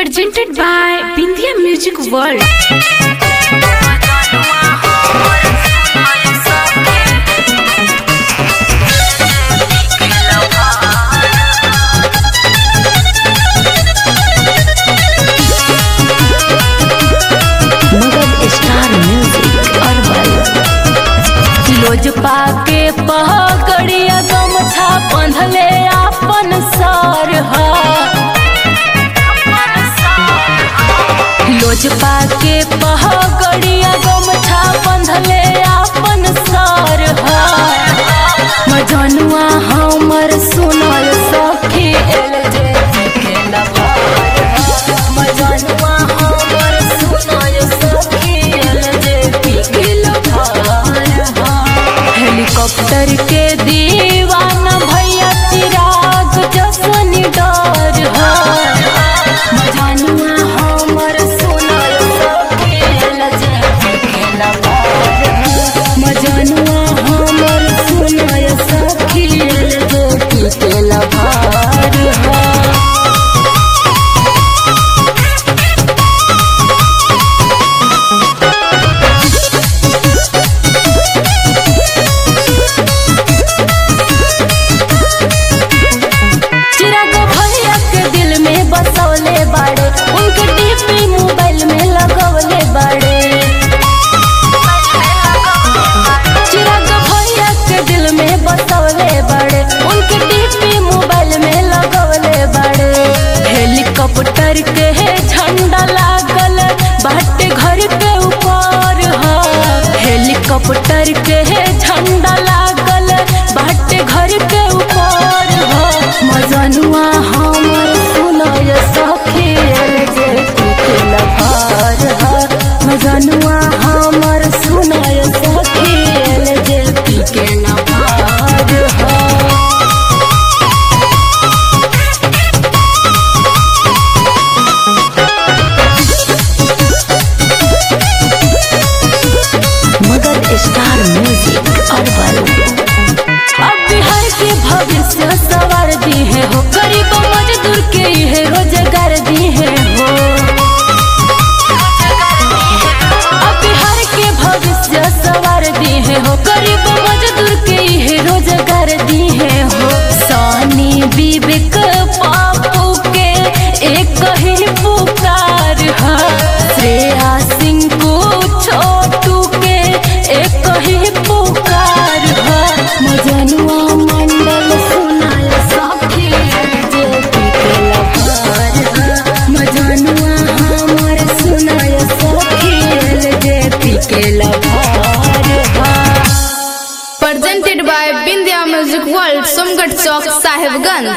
presented by Bindia Music World. Magadh star music अरबल लोजपा के पहकड़िया गमछा बंधले आपन सर ह लोजपा के पहकड़िया गमछा बंधले आपन सर ह मजनुआ हमर सुनल सखी एल जे के लभार ह। मजनुआ हमर सुनल सखी एल जे के लभार ह। हेलीकॉप्टर के दीवाना भैया चिराग जसन डर ह मजनुआ हमर सुनल सखी एल जे के लभार ह। मजनुआ हमर सुनल सखी एल जे के लभार ह चिराग भैया के दिल में बसौले बाड़े उनके डीपी मोबाइल में लगवले बाड़े चिराग भैया के दिल में बसौले बाड़े उनके डीपी मोबाइल में लगवले बाड़े हेलीकॉप्टर के है झंडा लागल बाटे घर के ऊपर ह हेलीकॉप्टर के है झंडा लागल बाटे घर के ऊपर ह मजनुआ हमर सुनय सखी एल जे के लभार ह मजनुआ हमर सुनय सखी एल जे के लभार ह मगध स्टार म्यूजिक अरबल अब बिहार के भविष्य सवार दी है हो गरीब मजदूर के ये रोजगार दी है हो अब बिहार के भविष्य सवार दी है हो गरीब मजदूर के ये रोजगार दी है हो सोनी विवेक पापू के एक ही पुकार है श्रेया सिंह को छोटू के एक ही पुकार है मजनुआ मंडल सुनाय सखी जे के लभार है मजनुआ हमर सुनाय सखी जे के लभार है Presented by Bindia Music World, Sumgat Chowk, Sahibganj.